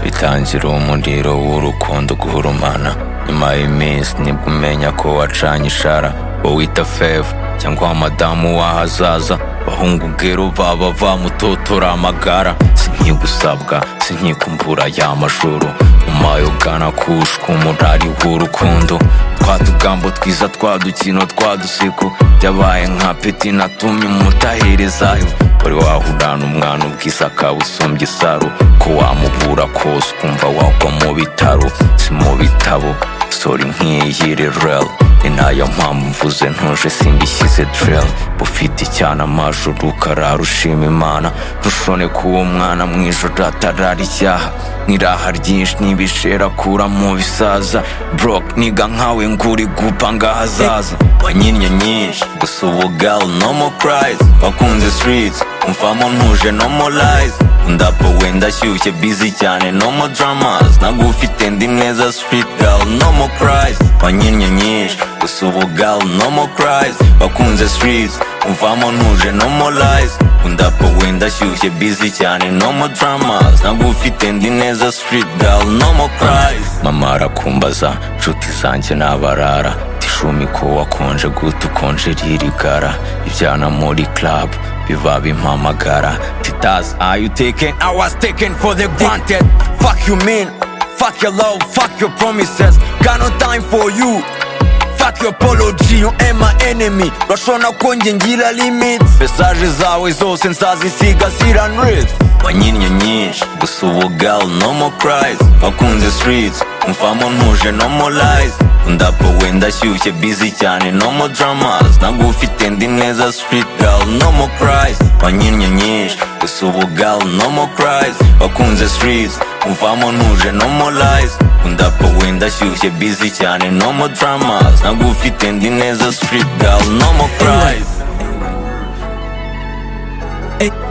bitangira umuriro w'urukundo guhurumana nyuma y'iminsi nibwo umenya ko wacanye ishara wowe wita fevu cyangwa wa madamu w'ahazaza bahungu bwero baba bamutotora amagara sinkigusabwa sinkikumvura ya majoro umayogana kushwa umurari w'urukundo twa tugambo twiza twa dukino twa duseko byabaye nka peti natumye umutaherezayo wari wahurana umwana ubwiza akaba usumbye isaro ko wamubura kose ukumva wagwa mu bitaro si mu bitabo sori nk'iyi rero ni nayo mpamvu mvuze ntuje simbishyize dereri ufite icyana amajoro ukarara ushima imana ntushone ko uwo mwana mu ijoro atarara icyaha n'iraha ryinshi n'ibishera akura mu bisaza buroke niga nkawe nguri gupa ngaho azaza wanyinnye nyinshi gusa ubu gali no more cries wakunze streets umfamo ntuje no more lies ndapo wenda ashyushye busy cyane no more dramas nagufite ndi mwiza street gali no more cries wanyinnye nyinshi gusa ubu gali no more cries wakunze streets umvamo ntuje no more lies ndapo wenda ashyushye busy cyane no more dramas nagufite ndi neza street gali no more cries mama arakumbaza nshuti zanjye n'abarara icumi ko wakonje gute ukonje ririgara ibyana muri club biba bimpamagara titasi are you taken i was taken for the granted fuck you mean fuck your love fuck your promises got no time for you fuck your apology you ain't my enemy urashobora ko njye ngira limit mesaje zawe zose nzazisigasira nrith wanyinnye nyinshi gusa ubu gali no more cries wakunze streets umfamo ntuje no more lies ndapo wenda ashyushye busy cyane no more dramas nagufite ndi neza street gali no more cries wanyinnye nyinshi gusa ubu gali no more cries wakunze streets umvamo ntuje no more lies ndapo wenda ashyushye busy cyane no more dramas nagufite ndi neza street gali no more cries Ay,